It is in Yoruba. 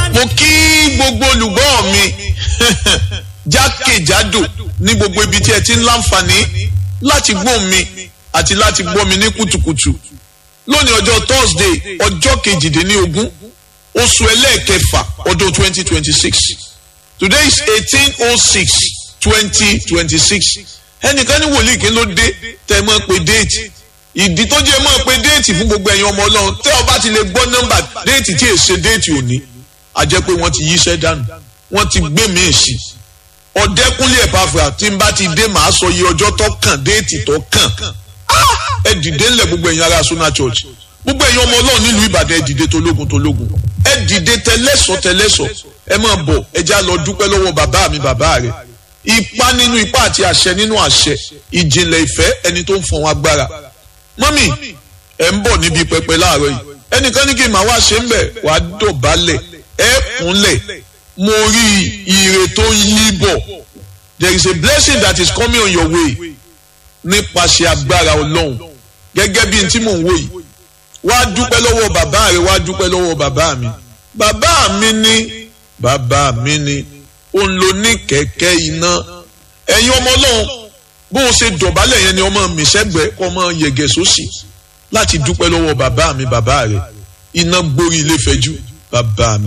mo kí gbogbo olùgbọ́ mi jákèjádò ní gbogbo ibi tí ẹ ti ń láǹfààní láti gbọ́ mi àti láti gbọ́ mi ní kùtùkùtù lónìí ọjọ́ Thursday ọjọ́ kejìdínlógún oṣù ẹlẹ́ẹ̀kẹfà ọdún twenty twenty six today is eighteen oh six twenty twenty six ẹnìkan ní wòlíì kí ló dé tẹ́ mọ́ pé déètì ìdí tó jẹ́ mọ́ pé déètì fún gbogbo ẹ̀yin ọmọ ọlọ́run tẹ́ ọ bá ti lè gbọ́ nọ́mbà déètì tí èsè déètì òní a jẹ́ pé wọ́n ti yíṣẹ́ dànù wọ́n ti gbé mi sí ọ̀dẹ́kúnlé ẹ̀pàfà tí n bá ti dé màá sọ iye ọjọ́ tó kàn déètì tó kàn ẹ dìde ńlẹ̀ gbogbo ẹ̀yin ará Sona Church gbogbo ẹ̀yin ọmọ ọlọ́run nílùú Ìbàdàn ẹ dìde tológun tológun ẹ dìde tẹlẹ́sọ̀ tẹlẹ́sọ̀ ẹ máa bọ̀ ẹ já lọ dúpẹ́ lọ́wọ́ bàbá mi bàbá rẹ̀ ipá nínú ipá àti àṣẹ nínú àṣẹ ìjìnlẹ̀ ìfẹ́ ẹni tó ń fọ̀n agbára mọ́mì ẹ̀ ń bọ̀ níbi pẹpẹ láàárọ̀ yìí ẹnìkan ní kí n máa wá ṣe ń bẹ̀ wá dọ̀bálẹ̀ ẹ̀ kúnlẹ̀ mo rí ire tó ń yí bọ̀ there is a blessing that is coming on your way nípasẹ̀ agbára ọlọ́run gẹ́gẹ́ bí n tí mò ń wò yìí wá dúpẹ́ lọ́wọ́ bàbá rẹ̀ wá dúpẹ́ lọ́wọ́ bàbá mi bàbá mi ní bàbá mi ní òun ló ní kẹ̀kẹ́ iná ẹ̀yin ọmọ ọlọ́run bó o ṣe dọ̀bálẹ̀ yẹn ni ọmọ mi sẹ́gbẹ̀ẹ́ kọ́ ọmọ yẹ̀gẹ̀ sósì láti dúpẹ́ lọ́wọ́ bàbá mi bàbá rẹ̀ iná gborí ilé fẹ́jú bàbá mi